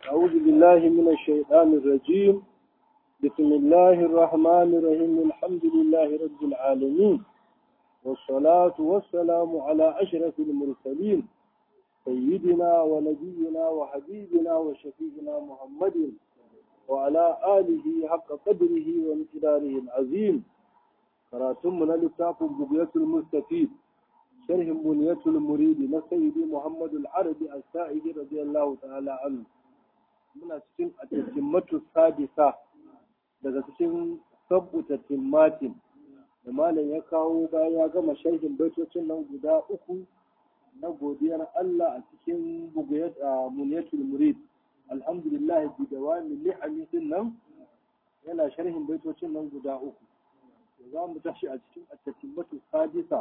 أعوذ بالله من الشيطان الرجيم بسم الله الرحمن الرحيم الحمد لله رب العالمين والصلاة والسلام على أشرف المرسلين سيدنا ونبينا وحبيبنا وشفيعنا محمد وعلى آله حق قدره وامتداره العظيم كراتمنا لتاق بقية المستفيد شرح بنية المريد لسيدي محمد العربي السائد رضي الله تعالى عنه muna cikin atakimmatu sadisa daga cikin sabbuta timmatin da malam ya kawo bayan ya gama sharhin baitocin nan guda uku na godiyar Allah a cikin bugayat a muniyatul murid alhamdulillah bi dawami ni'ami din nan yana sharhin baitocin nan guda uku za mu tashi a cikin atakimmatu sadisa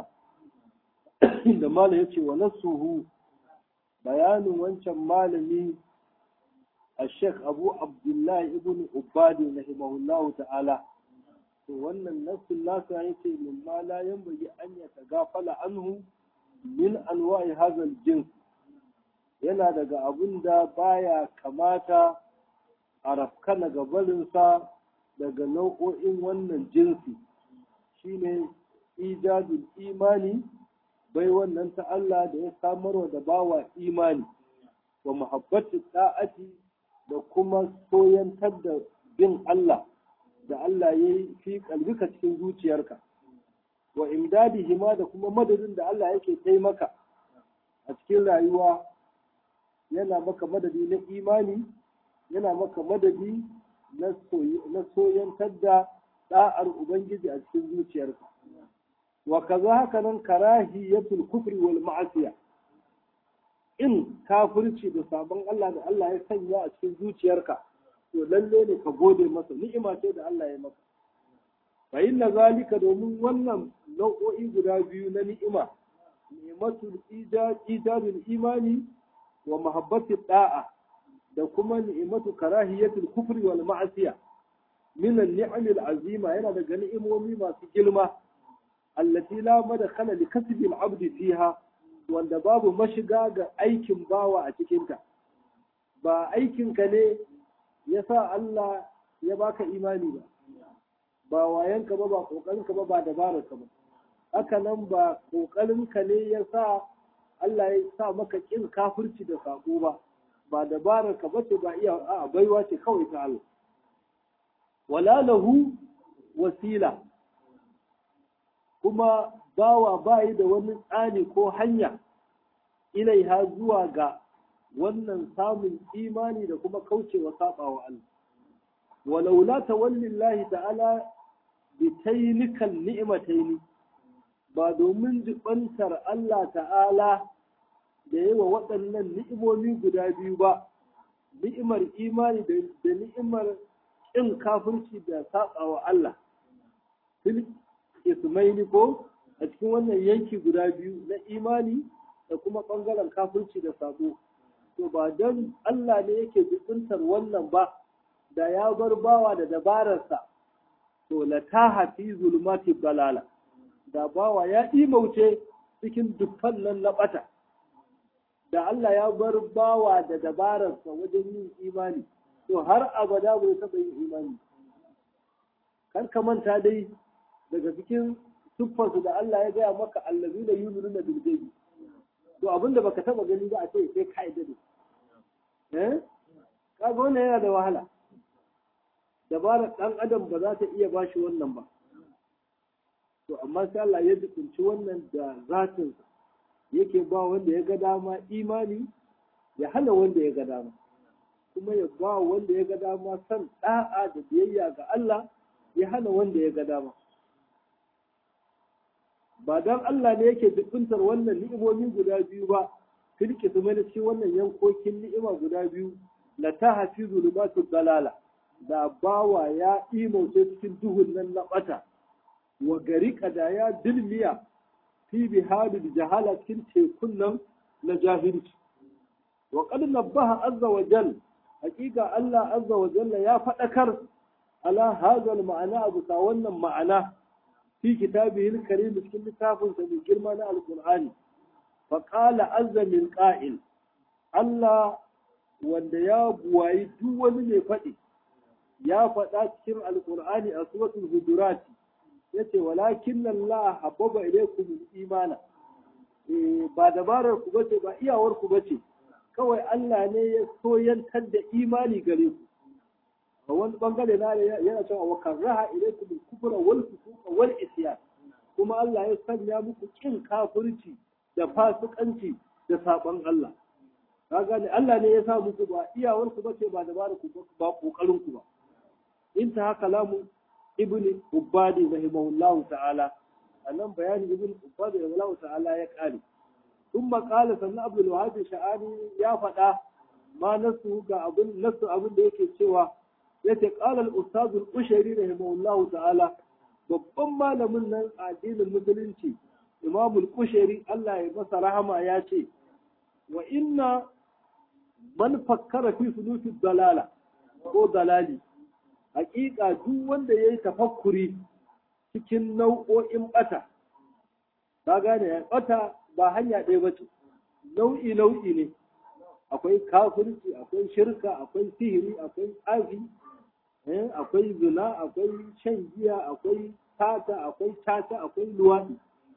da malam yace wa nasuhu bayanin wancan malami الشيخ أبو عبد الله ابن عبادي رحمه الله تعالى wannan nassin nasa yace mimma la yanbaghi an yatagafala anhu min anwa'i hadha jins yana daga abun da baya kamata a rafkana gabarinsa daga nau'o'in wannan jinsi shine ijadul imani bai wannan ta Allah da ya samarwa da bawa imani wa muhabbatu ta'ati da kuma soyantar da bin Allah da Allah ya yi fi kalbika cikin zuciyarka wa imdadi hima da kuma madadin da Allah yake taimaka a cikin rayuwa yana maka madadi na imani yana maka madadi na soyantar da da'ar Ubangiji a cikin zuciyarka wa kaza haka nan karahiyatul kufri wal ma'asiya in kafirci da sabon Allah da Allah ya sanya a cikin zuciyarka to lalle ne ka gode masa ni'ima ce da Allah ya maka fa inna zalika domin wannan nau'o'i guda biyu na ni'ima ni'matul ijadul imani wa mahabbati da'a da kuma ni'matu karahiyatul kufri wal ma'asiya min an-ni'amil azima yana daga ni'imomi masu girma allati la madkhala li kasbi al-'abdi fiha wanda babu mashiga ga aikin bawa a cikinta ba aikinka ne ya sa Allah ya baka imani ba ba wayanka ba ba ƙoƙarinka ba ba dabararka ba haka nan ba ƙoƙarinka ne ya sa Allah ya sa maka ƙin kafirci da saƙo ba ba dabararka ba ce ba iya a baiwa ce kawai ta Allah wala lahu wasila kuma bawa bayi da wani tsani ko hanya ilaiha zuwa ga wannan samun imani da kuma kaucewa saɓawa Allah. Walaula tawallillahi ta'ala bi tainikal ni'imataini ba domin jibantar Allah ta'ala da yawa waɗannan ni'imomi guda biyu ba, ni'imar imani da ni'imar ƙin kafirci da saɓawa Allah. Fil ismaili ko a cikin wannan yanki guda biyu na imani da kuma ɓangaren kafirci da sabo to ba don Allah ne yake jikuntar wannan ba da ya bar bawa da dabararsa to la ta hafi zulmati balala da bawa ya imauce cikin dukkan nan na ɓata da Allah ya bar bawa da dabararsa wajen yin imani to har abada bai taɓa yin imani kar ka manta dai daga cikin siffarsu da Allah ya gaya maka allazi da yuminu na bilgaibi to abin da baka taba gani ba a ce sai ka da eh kaga wannan yana da wahala dabarar dan adam ba za ta iya bashi wannan ba to amma sai Allah ya dukunci wannan da zatin yake ba wanda ya ga dama imani ya hana wanda ya ga dama kuma ya ba wanda ya ga dama san da'a da biyayya ga Allah ya hana wanda ya ga dama ba don Allah ne yake dubuntar wannan ni'imomi guda biyu ba filki su mana cikin wannan yankokin ni'ima guda biyu la ta hafi zulumatu dalala da bawa ya imauce cikin duhun nan na bata wa gari da ya dilmiya fi bihadil jahala cikin tekun nan na jahilci wa qad nabbaha azza wa jal hakika Allah azza wa jalla ya faɗakar ala hadha ma'ana abu ta wannan ma'ana في كتابه الكريم في كتاب من جرمان القرآن فقال عز من قائل الله wanda ya buwayi duk wani mai faɗi ya faɗa cikin alkur'ani a suratul hujurat yace walakin Allah habbaba ilaykum imana eh ba dabarar ku bace ba iyawar ku bace kawai Allah ne ya soyantar da imani gare ku a wani bangare na yana cewa wa karaha ilaykum kufra wal fusuqa wal isyan kuma Allah ya sanya muku kin kafirci da fasikanci da saban Allah ka gane Allah ne ya sa muku ba iyawar ku bace ba dabarar ku ba kokarin ku ba انتهى كلام ابن عبادي رحمه الله تعالى أنهم بيان ابن عبادي رحمه الله تعالى يقال ثم قال سنة عبد الوهاب الشعاني يا فتاة ما نسه كأبن نسه أبن ديك الشوى يتي قال الأستاذ القشري رحمه الله تعالى babban malamin nan a addinin musulunci imamul kushari Allah ya masa rahama ya ce wa inna man fakkara fi sulufi dalala ko dalali hakika duk wanda ya yi tafakkuri cikin nau'o'in bata ta gane ya bata ba hanya ɗaya ba ce nau'i nau'i ne akwai kafirci akwai shirka akwai sihiri akwai tsafi akwai zina akwai shan giya akwai tata akwai tata akwai luwaɗi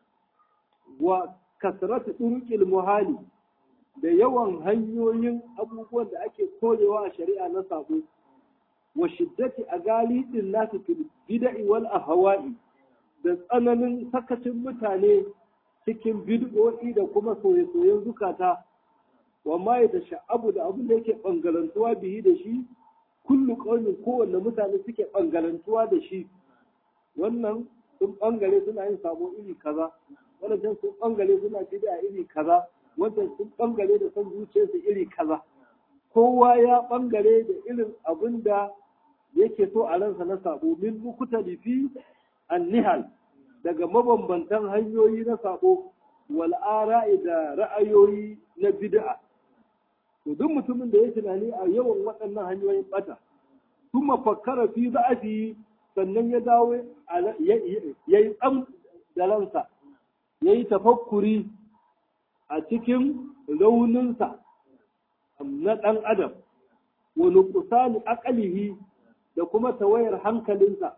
wa kasratu turqil muhali da yawan hanyoyin abubuwan da ake korewa a shari'a na sabo wa shiddati a galibin nasu fil bid'i wal ahwa'i da tsananin sakacin mutane cikin bid'o'i da kuma soye-soyen zukata wa ma ya sha'abu da abin da yake bangalantuwa bihi da shi kullu qaumin kowanne mutane suke bangalantuwa da shi wannan sun bangare suna yin sabo iri kaza wannan sun bangare suna bid'a iri kaza wannan sun bangare da son zuciyarsu iri kaza kowa ya bangare da irin abin da yake so a ransa na sabo min mukuta lifi annihal daga mabambantan hanyoyi na sabo wal ara'i da ra'ayoyi na bid'a to duk mutumin da ya tunani a yawan waɗannan hanyoyin bata kuma fakkara fi za'afi sannan ya dawo ya yi tsam da ransa ya yi tafakkuri a cikin rauninsa na ɗan adam wa nuqsani aqlihi da kuma tawayar hankalinsa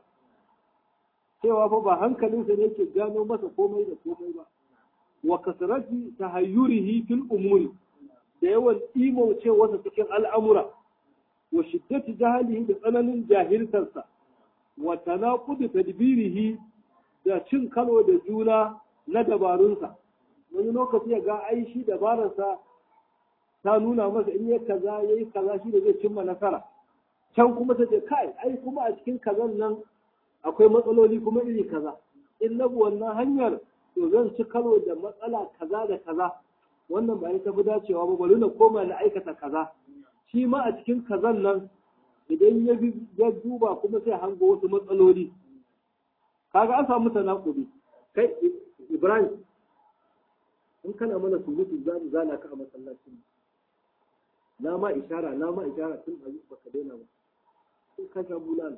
cewa fa ba hankalinsa ne ke gano masa komai da komai ba wa kasrati tahayyurihi fil umuri da yawan imaucewarsa cikin al'amura wa shiddati jahalihi da tsananin jahiltarsa wa tanaqudi tadbirihi da cin kalo da juna na dabarunsa wani lokaci ya ga ai shi dabararsa ta nuna masa in ya kaza ya yi kaza shi da zai cimma nasara can kuma ta ce kai ai kuma a cikin kazan nan akwai matsaloli kuma iri kaza in na wannan hanyar to zan ci karo da matsala kaza da kaza wannan ba ta fi dacewa ba bari na koma na aikata kaza shi ma a cikin kazan nan idan ya bi ya duba kuma sai hango wasu matsaloli kaga an samu tanakubi kai Ibrahim in kana mana surutu za mu zana ka a masallacin na ma ishara na ma ishara tun a baka daina ba sai ka sha bulala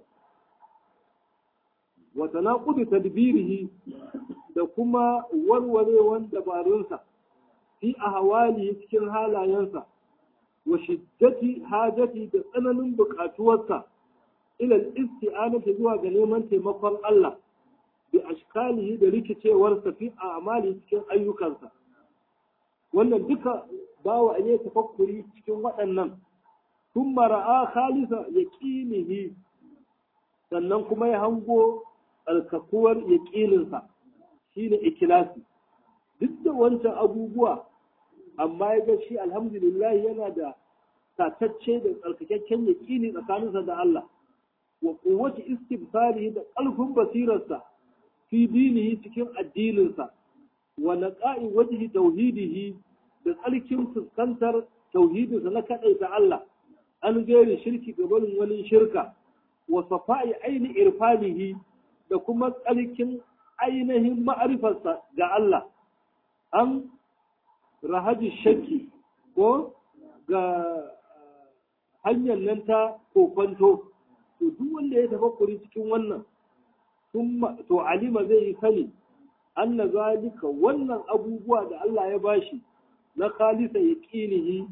wa tanaqudu tadbirihi da kuma warwarewan dabarunsa fi ahwali cikin halayensa wa shiddati hajati da tsananin buƙatuwarsa ila isti'anati zuwa ga neman taimakon Allah bi ashkalihi da rikicewarsa fi a'mali cikin ayyukansa wannan duka bawa ne tafakkuri cikin waɗannan ثم ra'a khalisa yaqinihi sannan kuma ya hango alkakuwar yaqininsa shine ikilasi duk da wancan abubuwa amma ya ga shi alhamdulillah yana da tatacce da tsarkakakken yaqini tsakaninsa da Allah wa quwwati istibsarihi da ƙarfin basirarsa fi dinihi cikin addininsa wa naqa'i wajhi tauhidihi da tsarkin fuskantar tauhidinsa na kaɗaita Allah an gairi shirki gabanin wani shirka wa safa'i aini irfanihi da kuma tsarkin ainihin ma'arifarsa ga Allah an rahaji shakki ko ga hanyar nan ta kokwanto to duk wanda ya tafakkuri cikin wannan to alima zai yi sani anna zalika wannan abubuwa da Allah ya bashi na khalisa yaqinihi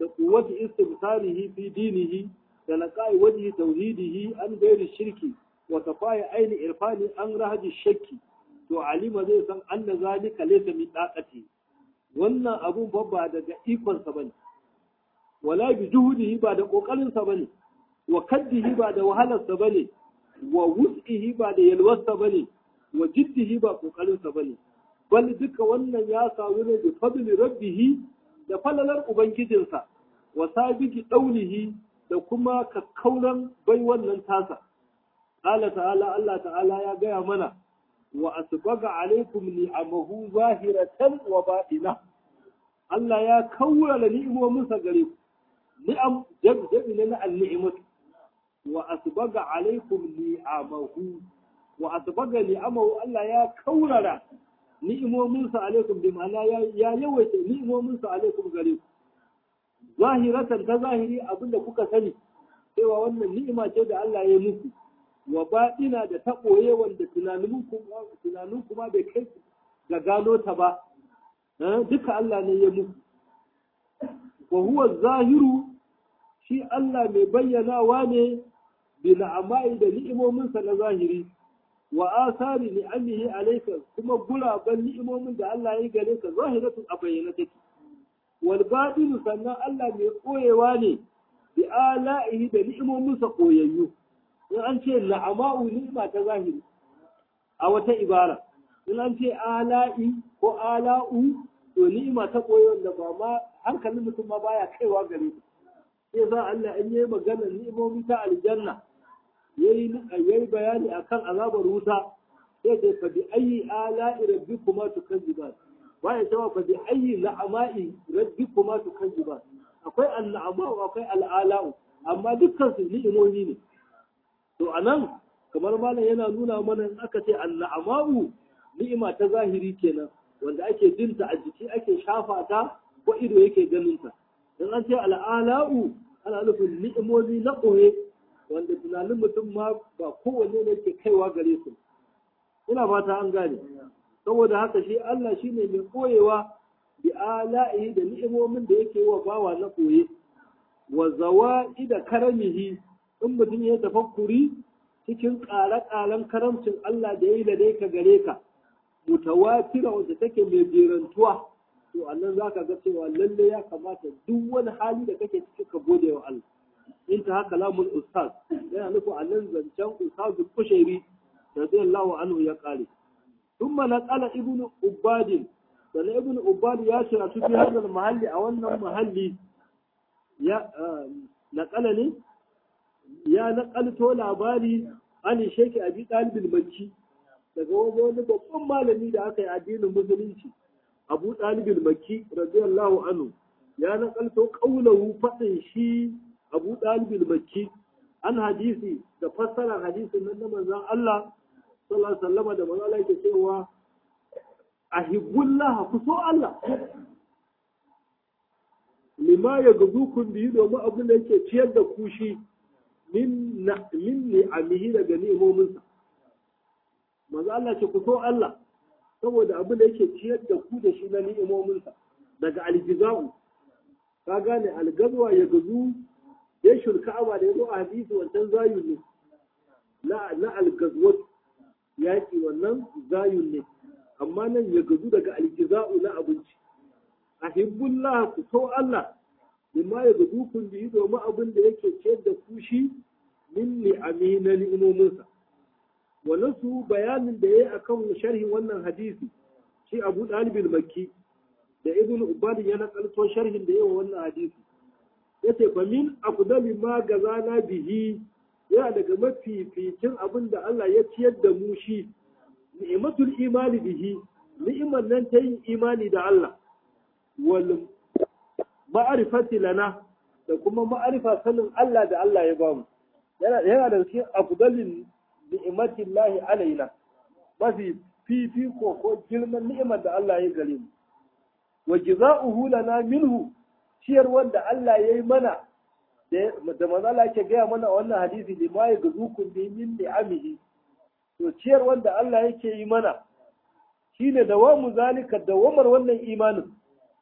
da quwwati istimsarihi fi dinihi da naqai wajhi tauhidihi an gairi shirki wa tafaya aini irfani an rahaji shakki to alima zai san anna zalika laysa min daqati wannan abun babba daga ikon sa bane wala bi juhudihi ba da kokarin sa bane wa kaddihi ba da wahalar sa bane wa wus'ihi ba da yalwar sa bane wa jiddihi ba kokarin sa bane bal duka wannan ya samu ne bi fadli rabbih da falalar ubangijinsa wa sabiki daulihi da kuma kakkaunan bai wannan tasa qala ta'ala Allah ta'ala ya gaya mana wa asbaga alaikum ni'amahu zahiratan wa batina Allah ya kaurara ni'imominsa gare ku ni'am jabi ne na al-ni'mat wa asbaga alaikum ni'amahu wa asbaga ni'amahu Allah ya kaurara ni'imominsa alaikum bi ma'ana ya yawaita ni'imominsa alaikum gare ku zahiratan ta zahiri abinda kuka sani cewa wannan ni'ima ce da Allah ya muku wa baɗina da ta ɓoye wanda tunanin kuma bai kai ga gano ta ba duka Allah ne ya muku wa huwa zahiru shi Allah mai bayyanawa ne bi na'amai da ni'imominsa na zahiri wa asari ni'amihi alayka kuma guraben ni'imomin da Allah ya gare ka zahiratun a bayyana take wal batinu sannan Allah mai koyewa ne bi ala'ihi da ni'imominsa koyayyu in an ce la'ama'u ni'ima ta zahiri a wata ibara in an ce ala'i ko ala'u to ni'ima ta koyi wanda ba ma hankalin mutum ma baya kaiwa gare ta sai za Allah in yayi magana ni'imomi ta aljanna yayi yayi bayani akan azabar wuta sai da fa bi ayi ala'i rabbikuma tukazziban baya cewa fa bi ayi la'ama'i rabbikuma tukazziban akwai al'ama'u akwai al'ala'u amma dukkan su ni'imomi ne to anan kamar malam yana nuna mana in aka ce al'ama'u ni'ima ta zahiri kenan wanda ake jinta a jiki ake shafa ta ko ido yake ganin ta in an ce al'ala'u ana nufin ni'imomi na ɓoye wanda tunanin mutum ma ba kowanne ne ke kaiwa gare su ina fata an gane saboda haka shi Allah shine mai koyewa bi ala'i da ni'imomin da yake wa bawa na koye wa zawa'i da karamihi in mutum ya tafakkuri cikin ƙare-ƙaren karamcin Allah da ya yi da dai ka gare ka mutawatira wanda take mai jerantuwa to annan za ka ga cewa lalle ya kamata duk wani hali da kake ciki ka gode wa Allah in ta haka lamun ustaz yana nufin annan zancen ustazul kushairi radiyallahu anhu ya kare ثم نقل ابن عباد dan ibn ubad ya ce a cikin hadal mahalli a wannan mahalli ya naƙala ne ya naƙalto labari an sheki abi ɗalibin makki daga wajen wani babban malami da aka yi addinin musulunci abu ɗalibin makki radiyallahu anhu ya naƙalto ƙaunahu faɗin shi abu ɗalibin makki an hadisi da fassarar hadisin nan na manzon Allah sallallahu alaihi wasallam da manzon Allah yake cewa ahibbullah ku so Allah lima ya gazu kun biyu domin abin da yake ciyar da ku shi min ni'amihi daga ni'imominsa manzo Allah ce ku so Allah saboda abin da yake ciyar da ku da shi na ni'imominsa daga aljiza'u ka gane algazwa ya gazu ya shulka aba da yazo a hadisi wancan zayun ne na na algazwat yaki wannan zayun ne amma nan ya gazu daga aljiza'u na abinci ahibbullah ku so Allah bima ya gazu kun bi domin abin da yake ciyar da ku shi min ni'ami na ni'imominsa wannan su bayanin da yayi akan sharhin wannan hadisi shi Abu Dalib al-Makki da Ibn Ubad ya nakalto sharhin da yayi wannan hadisi yace fa min afdali ma gazana bihi yana daga mafificin abin da Allah ya ciyar da mu shi ni'matul imani bihi ni'imar nan ta yin imani da Allah wal ma'arifati lana da kuma ma'arifa sanin Allah da Allah ya bamu yana da cikin afdalin ni'imatin lahi alaina mafi fifiko ko girman ni'imar da Allah ya gare mu wa jaza'uhu lana minhu ciyar wanda Allah ya yi mana da manzo Allah ke gaya mana a wannan hadisi da ma ya gazukun bi min ni'amihi to ciyar wanda Allah yake yi mana shine dawamu zalika dawamar wannan imanin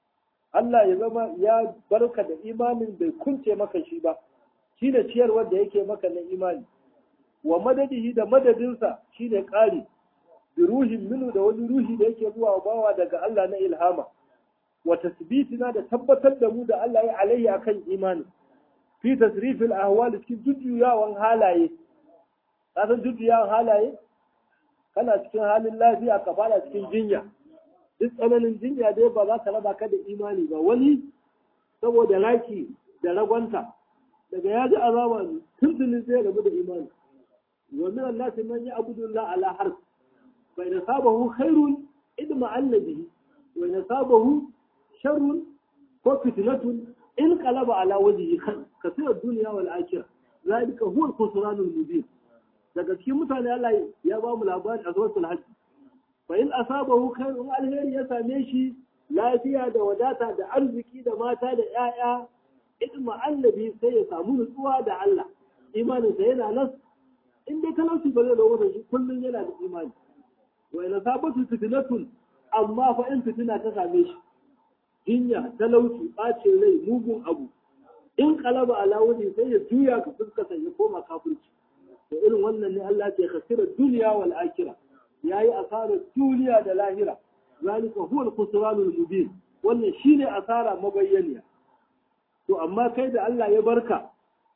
Allah ya zama ya barka da imanin bai kunce maka shi ba shine ciyarwar da yake maka na imani wa madadihi da madadinsa shine ƙari bi ruhin minu da wani ruhi da yake zuwa bawa daga Allah na ilhama wa tasbitina da tabbatar da mu da Allah ya alayhi akan imani fi tasrifil ahwal cikin jujjuyawan halaye ka san jujjuyawan halaye kana cikin halin lafiya ka fara cikin jinya duk tsananin jinya dai ba za ka raba ka da imani ba wani saboda raki da ragwanta daga ya ji azaba tuntunin zai rabu da imani wa min an-nas man ya'budu Allah ala harf fa in sabahu khairun idma annabi wa in sabahu sharrun ko fitnatun in qalaba ala wajhihi kasira dunya wal akhirah zalika huwa al-khusran al-mubin daga cikin mutane Allah ya ba mu labari a suratul hajj fa in asabahu khairun alheri ya same shi lafiya da wadata da arziki da mata da 'ya'ya idma annabi sai ya samu nutsuwa da Allah imanin sa yana nan in dai talauci ba zai dawo da shi kullum yana da imani wa ina sabatu fitnatun amma fa in fitina ta same shi jinya talauci bacin rai mugun abu in kalaba ala wani sai ya juya ka fuskata ya koma kafirci da irin wannan ne Allah ke khasira duniya wal akhirah yayi asarar duniya da lahira zalika huwa al-khusranul mubin wannan shine asara mabayyaniya to amma kai da Allah ya barka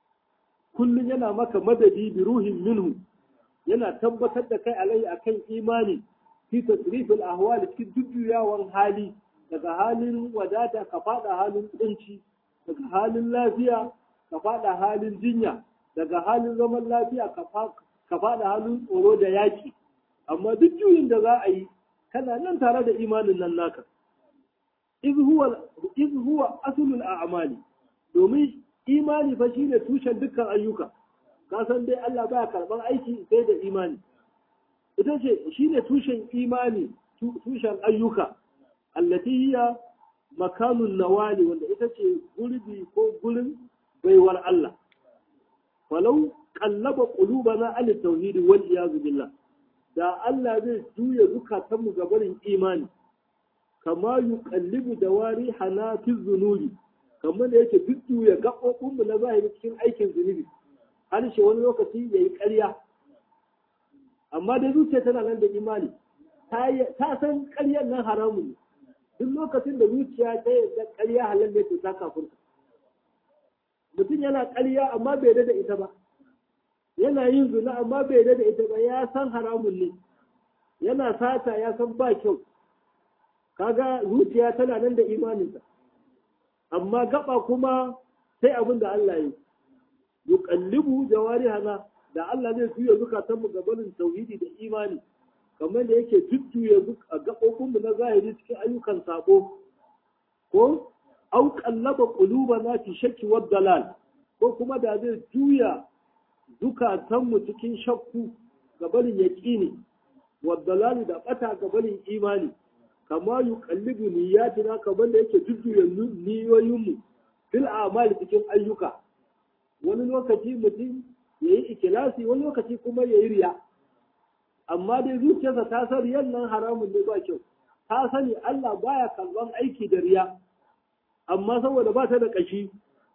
kullum yana maka madadi bi ruhin minhu yana tabbatar da kai alai akan imani fi tasrifil ahwal cikin jujjuyawan hali daga halin wadata ka fada halin kunci daga halin lafiya ka fada halin jinya daga halin zaman lafiya ka fada halin tsoro da yaki amma duk juyin da za a yi kana nan tare da imanin nan naka iz huwa asulul a'mali domin imani fa shine tushen dukkan ayyuka ka san dai Allah baya karban aiki sai da imani ita ce shine tushen imani tushen ayyuka allati hiya makanun nawali wanda ita ce gurbi ko gurin baiwar Allah falau qallaba qulubana al tauhid wal iyaz billah da Allah zai juya zukatanmu ga barin imani kama yuqallibu dawari hana fi zunubi kamar da yake jujjuya gaɓoɓinmu na zahiri cikin aikin zunubi harshe wani lokaci ya yi ƙarya amma da zuciya tana nan da imani ta san ƙaryar nan haramun ne duk lokacin da zuciya ta yarda ƙarya halal ne to ta kafurta mutum yana ƙarya amma bai da ita ba yana yin zina amma bai da ita ba ya san haramun ne yana sata ya san ba kyau kaga zuciya tana nan da imaninsa amma gaba kuma sai abin da Allah yi yuqallibu jawarihana da Allah zai juya zukatan mu gabanin tauhidi da imani kamar da yake jujjuya a gabobin mu na zahiri cikin ayyukan sabo ko au qallaba qulubana fi shakki wad dalal ko kuma da zai juya zukatan mu cikin shakku gabanin yaqini wad dalal da bata gabanin imani kama yi kallibu niyyatina kamar da yake jujjuya niyoyinmu fil amali cikin ayyuka wani lokaci mutum ya yi ikilasi wani lokaci kuma ya yi riya amma dai zuciyarsa ta san riyan nan haramun ne ba kyau ta sani Allah baya karban aiki da riya amma saboda ba ta da kashi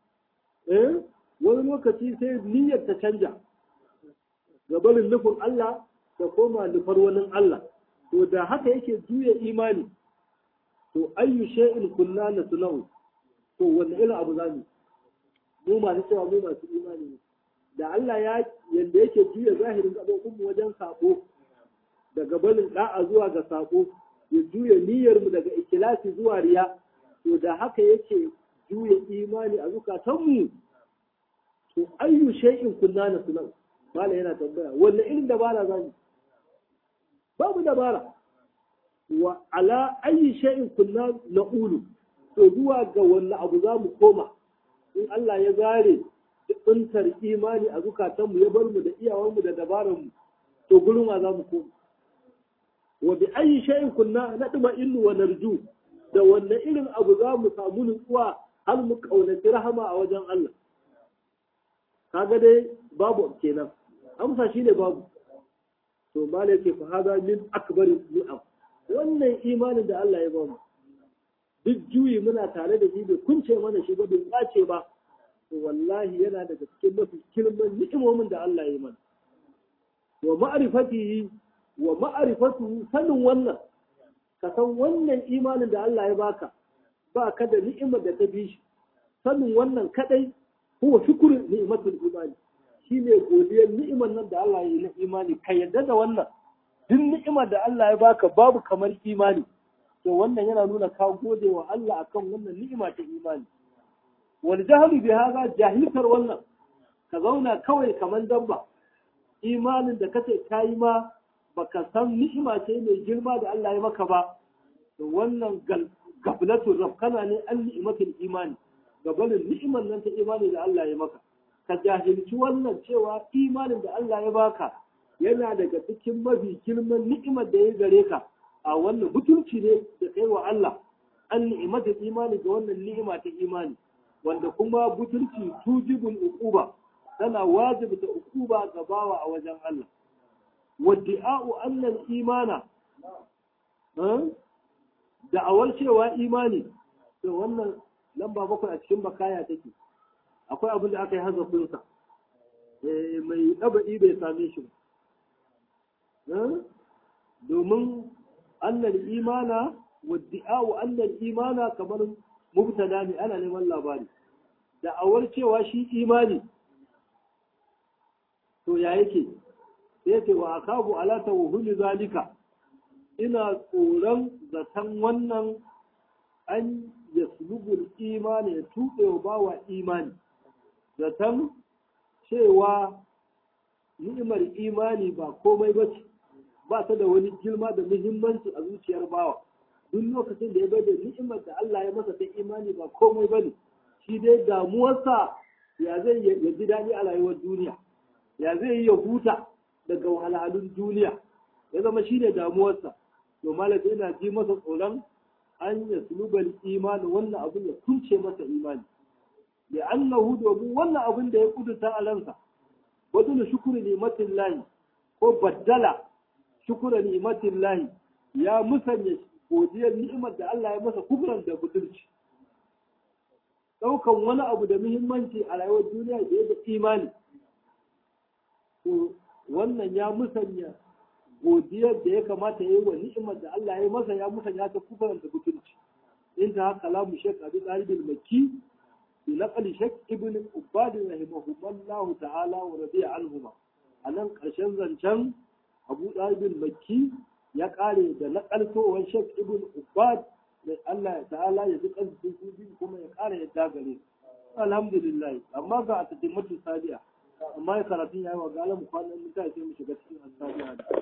eh wani lokaci sai niyyar ta canja gabanin nufin Allah da koma nufar wani Allah to da haka yake juya imani to ayyu shay'in kunna nasna'u to wanne irin abu zamu mu masu cewa mu masu imani ne da Allah ya yanda yake juya zahirin gabobin mu wajen sako daga barin da'a zuwa ga sako ya juya niyyar mu daga ikilasi zuwa riya to da haka yake juya imani a zukatan mu to ayyu shay'in kunna nasna'u mala yana tambaya wanne irin dabara zamu babu dabara wa ala ayi shay'in kunna naqulu to zuwa ga wanne abu za mu koma in Allah ya zare tsuntar imani a zukatanmu ya bar mu da iyawanmu da dabaranmu to gurin wa za mu koma wa bi ayi shay'in kunna nadma illu wa narju da wanne irin abu za mu samu nutsuwa har mu kaunaci rahama a wajen Allah kaga dai babu kenan amsa shine babu to mala yake fa hada min akbari ni'am wannan imanin da Allah ya bamu duk juyi muna tare da shi bai kunce mana shi ba bai kwace ba to wallahi yana daga cikin mafi kilman ni'imomin da Allah ya yi mana wa ma'rifatihi wa ma'rifatuhu sanin wannan ka san wannan imanin da Allah ya baka ba ka da ni'imar da ta bi shi sanin wannan kadai huwa shukru ni'matul imani shine godiyar ni'imar nan da Allah ya yi na imani ka yadda da wannan duk ni'imar da Allah ya baka babu kamar imani to wannan yana nuna ka gode wa Allah akan wannan ni'ima ta imani wal jahlu bi hadha jahilkar wannan ka zauna kawai kamar dabba imanin da kace kayi ma baka san ni'ima ce mai girma da Allah ya maka ba to wannan gaflatul rafkana ne an ni'imatul imani gabanin ni'imar nan ta imani da Allah ya maka ka jahilci wannan cewa imanin da Allah ya baka yana daga cikin mafi girman ni'imar da ya gare ka a wannan mutunci ne da kai wa Allah an ni'imatul imani ga wannan ni'ima ta imani wanda kuma butulci tujibul uquba tana wajibta uquba ga bawa a wajen Allah wadda'u annal imana da'awar cewa imani to wannan lamba bakwai a cikin bakaya take akwai abin da aka yi hazafinsa mai ɗaba'i bai same shi ba domin annal imana wadda'u annal imana kamar mubtada ne ana neman labari da'awar cewa shi imani to ya yake sai ce wa akabu ala tawhuli zalika ina tsoron zaton wannan an yaslubul imani ya tuɓe wa bawa imani zaton cewa ni'imar imani ba komai ba ce ba ta da wani girma da muhimmanci a zuciyar bawa duk lokacin da ya bai da ni'imar da Allah ya masa ta imani ba komai ba ne shi dai damuwarsa ya zai ya ji daɗi a rayuwar duniya ya zai yi ya huta daga wahalhalun duniya ya zama shi ne damuwarsa to malaka yana ji masa tsoron an ya sulubal imani wannan abin ya kunce masa imani da annahu domin wannan abin da ya kuduta a ransa wadda shukuri nimatin lahi ko baddala shukura nimatin lahi ya musanya godiyar ni'imar da Allah ya masa kufran da butulci ɗaukan wani abu da muhimmanci a rayuwar duniya da ya da imani to wannan ya musanya godiyar da ya kamata ya yi wa ni'imar da Allah ya yi masa ya musanya ta kufran da butulci in ta haka lamu shek abi talibin makki bi naqli shek ibn ubad rahimahullahu ta'ala wa radiya anhuma anan karshen zancen abu talibin makki ya kare da nakaltowar shek ibn ubad da Allah ta'ala ya ji kansu su biyu kuma ya kare ya dagare alhamdulillah amma ga a tatimatu sadiya amma ya karatun yayi wa ga alamu kwanan mutane sai mu shiga cikin asadiya